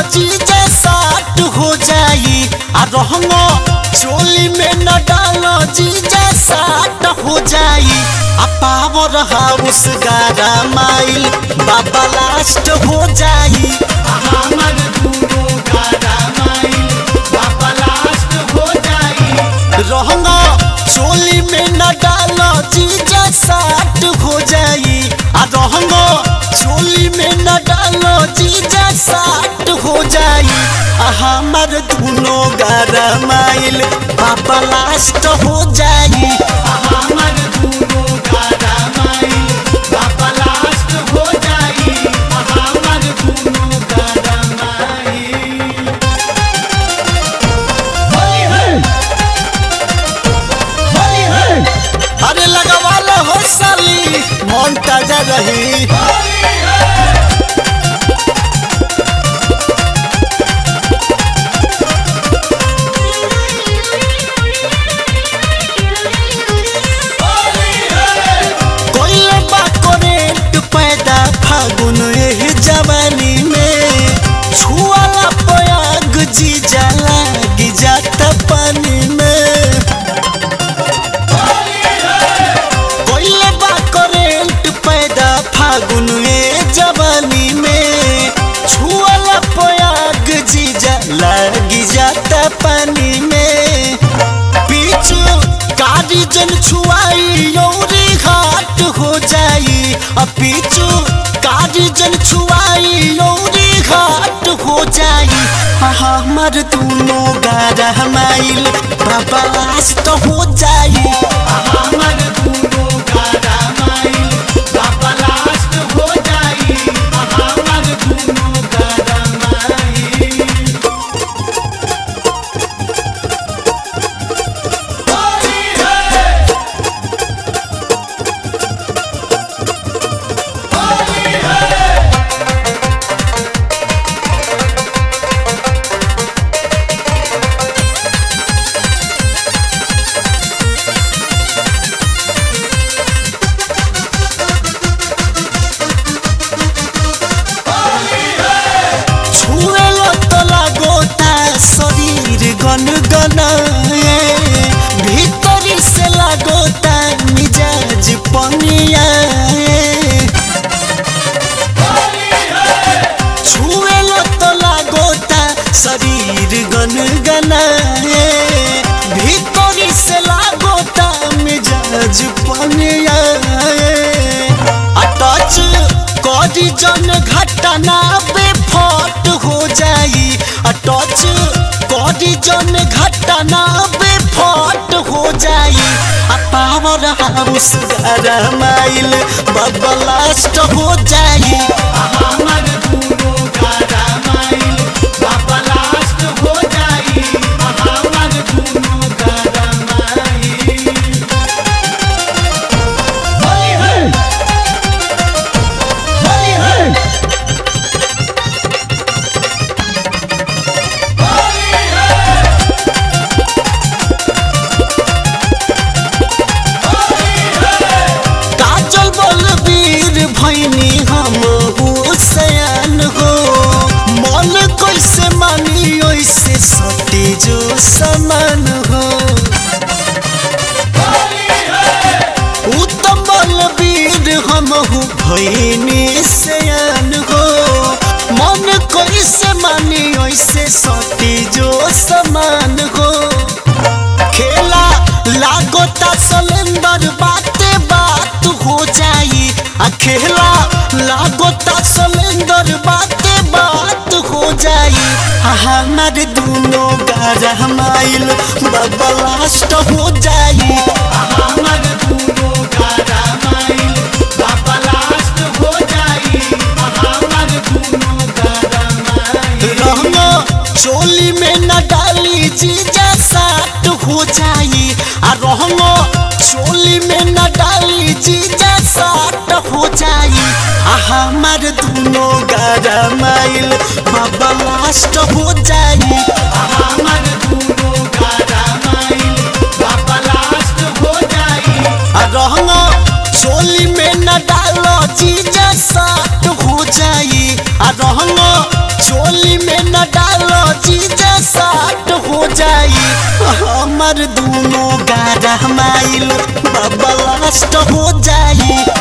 जीजा साट हो जाई आ रहंगो चोली में न डालो जीजा साट हो जाई आ पावर हाउस गारा माइल बाबा लास्ट हो जाई आ हमर दूनो गारा माइल बाबा लास्ट हो जाई रहंगो चोली में न डालो जीजा साट हो जाई आ रहंगो चोली में न डालो जीजा साट हो जाई आ हमर दुनो गारा माइल बाबा लास्ट हो जाई आ हमर दुनो गारा माइल बाबा लास्ट हो जाई आ हमर दुनो गारा माइल होली है होली है अरे लगवा लो हो साली मन ताजा रही कोई बा करेंट पैदा फागुन एह जवानी में छुआला पयाग जी जाला जाता पानी में कोई बा करेंट पैदा फागुन ए जवानी में छुआला पयाग जी जाला जाता पानी में पीछू कारी जन छुआई यौरी घाट हो जाई आ पीछू कारी जन छुआई यौरी घाट हो जाई आ हमर दोनों गारा माइल बाबा लास्ट हो जाई आ हमर दोनों गारा माइल बाबा लास्ट हो जाई आ हमर दोनों गारा माइल छुएलो तो लागोता शरीर गन गनाए भीतरी से लागोता मिजाज पनियाए छुएलो तो लागोता शरीर गन गनाए भीतरी से लागोता मिजाज पनियाए अटच करी जन घटना बेफट हो जाई अटच करी जन घटना बेफट हो जाई आ पावर हाउस गारा माइल बबलास्ट हो जाई आ हमर दूनो गारा माइल बबलास्ट हो जाई आ हमर दूनो गारा माइल होली है होली है काजल बलबीर भैनी हम हुसैन हो मन कैसे मानी ओइसे सटे जो समान हो उत्तम बलबीर हम हु भैनी सयान हो मन कैसे मानी ओइसे सटे जो समान हो खेला लागोता सलेंदर बाते बात हो जाई आ खेला लागोता सलेंदर बाते बात हो जाई आ हमारे दोनों गारा माइल बाबा लास्ट हो जाई आ हमारे दोनों गारा माइल बाबा लास्ट हो जाई आ हमारे दोनों गारा माइल रहना चोली में न डाली जीजा साट हो जाई आ रहना चोली में न डाली जीजा साट हो जाई आ हमार दोनों गारा माइल बाबा लास्ट हो जाई आ हमार दोनों गारा माइल बाबा लास्ट हो जाई आ रहना चोली में न डालो जीजा साट हो जाई आ रहना चोली में न साट हो जाई हमर दोनों गारा माइल बाबा लास्ट हो जाई